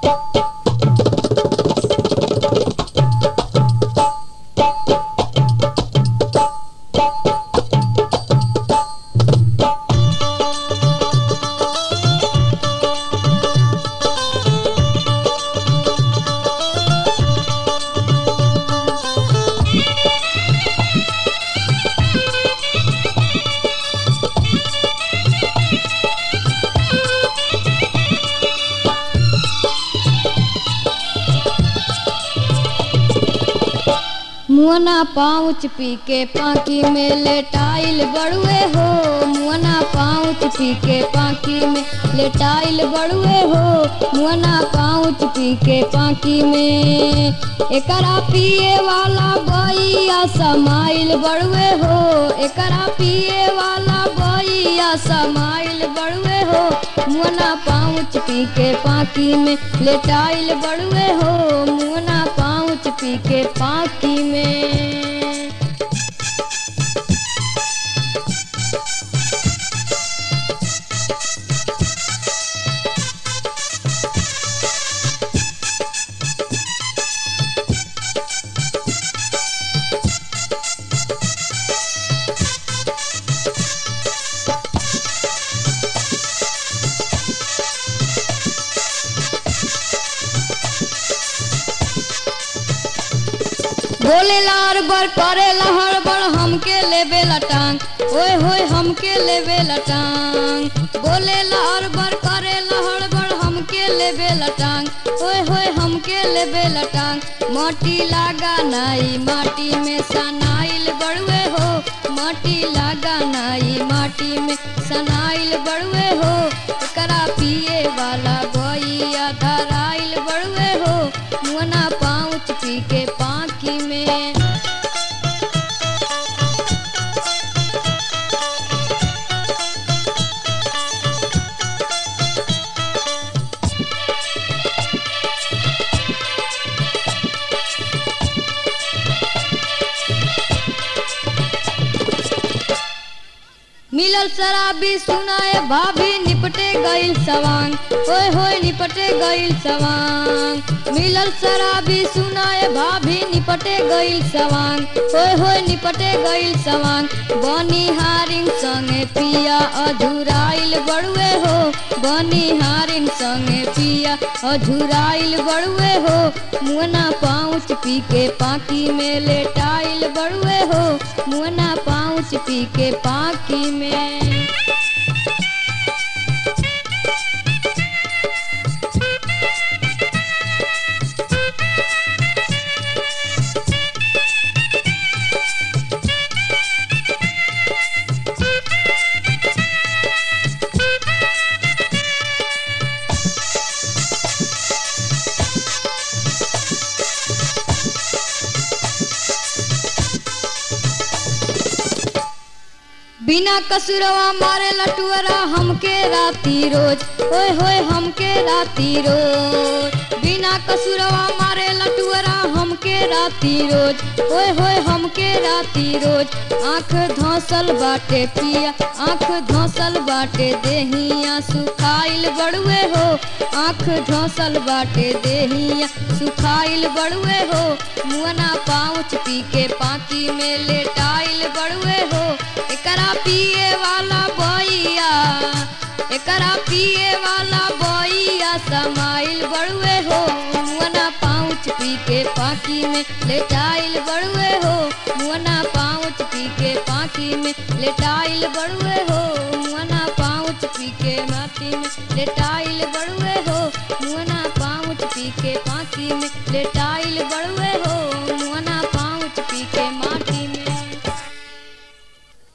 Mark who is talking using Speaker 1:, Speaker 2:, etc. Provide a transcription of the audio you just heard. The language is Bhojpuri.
Speaker 1: मुअना पाउच पी के पाकी में लेटाइल बड़ुए हो मुअना पाउच पी के पाकी में लेटाइल बड़ुए हो मुअना पाउच पी के पाकी में एकरा पिए वाला बइया समाइल बड़ुए हो एकरा पिए वाला बइया समाइल बड़ुए हो मुअना पाउच पी के पाकी में लेटाइल बड़ुए हो मुअना पाउच पी के पाकी में बोले लार बर करे लहर बर हमके लेबे लटांग ओए होए हमके लेबे लटांग बोले लार बर करे लहर बर हमके लेबे लटांग ओए होए हमके लेबे लटांग माटी लागा नाई माटी में सनाइल बड़ुए हो माटी लागा नाई माटी में सनाइल बड़ुए हो एकरा पिए वाला बइया धराइल बड़ुए हो मुअना पाउच पी के पाकी में मिलल शराबी सुनाए भाभी निपटे गईल सवांग ओए होए निपटे गईल सवांग मिलल शराबी सुनाए भाभी निपटे गईल सवांग ओए होए निपटे गईल सवांग बनी हारिन संगे पिया अधुराइल बड़ुए हो बनी हारिन संगे पिया अधुराइल बड़ुए हो मुअना पाउच पी के पाकी में लेटाइल बड़ुए हो मुअना पाउच पी के पाकी में बिना कसुरवा मारे लटुअरा हमके राती रोज ओए होए हमके राती रोज बिना कसुरवा मारे लटुअरा हमके राती रोज ओए होए हमके राती रोज आंख धौसल बाटे पिया आंख धौसल बाटे देहिया सुखाइल बड़ुए हो आंख धौसल बाटे देहिया सुखाइल बड़ुए हो मुअना पाउच पी के पाकी में लेटाइल बड़ुए हो एकरा पिए वाला बइया एकरा पिए वाला बइया समाइल बड़ुए हो मुअना पाउच पी के पाकी में लेटाइल बड़ुए हो मुअना पाउच पी के पाकी में लेटाइल बड़ुए हो मुअना पाउच पी के माटी में लेटाइल बड़ुए हो मुअना पाउच पी के पाकी में लेटाइल बड़ुए